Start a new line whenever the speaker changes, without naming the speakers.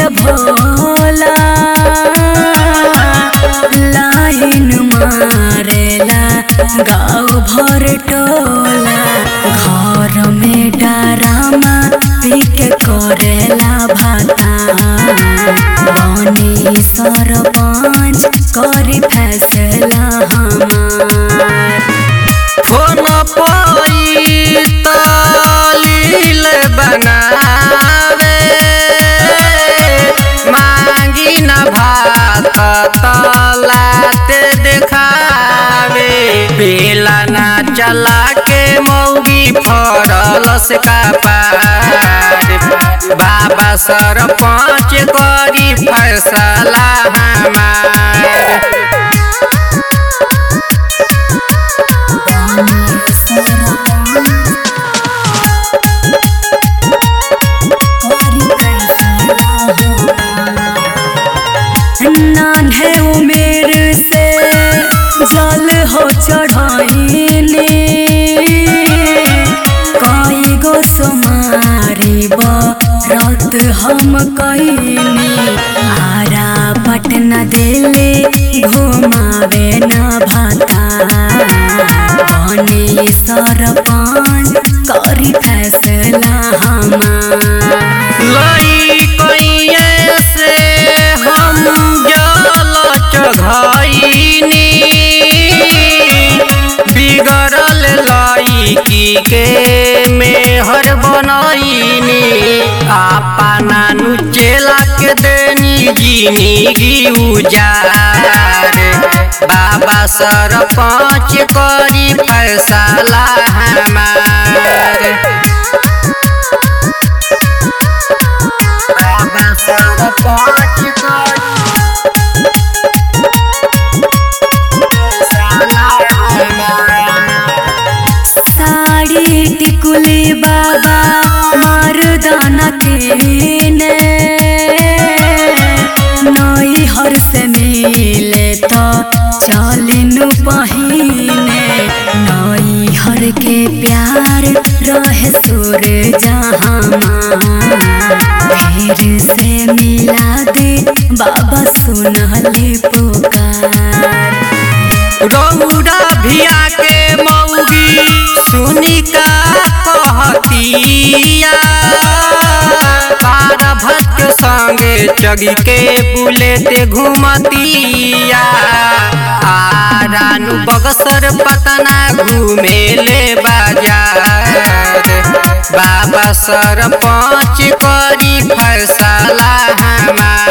Bhola line मारेला गाँव भर टोला घर में डरामा पी के करेला भाता बनी सरपंच करी फैसला हमार
फोन पई तलील बनावे मांगी न भात तलाते देखावे बेला ना चला के मौगी फरलस का पार बाबा सरपंच करी फैसला हमार
नान्हे उमेर से जल हो चढ़ाइले कई गो सोमारी रात हम कईनी आरा पटना दिले घुमावे न भाता बने सरपंच करी फैसला हमार
लई कइये से हम जल चघाइनी बिगड़ल लईकी के मेहर बनैनी आपा नानू चेला के देनी जिंदगी उजार बाबा सरपंच करी फैसला हमार बाबा सरपंच करी फैसला हमार
साड़ी टिकुली बाबा मर्दाना केने नई हर से मिले तो चलिनु पहिने नई हर के प्यार रहे सुर जहाँ फिर से मिला दे बाबा सुनली पुकार
रौरा भिया के मौगी सुनी का कहतिया पार भक्त संगे चगी के बुलेट घूमतिया आ रानू बगसर पतना घूमे ले बाजार बाबा सरपंच करी फैसला हमार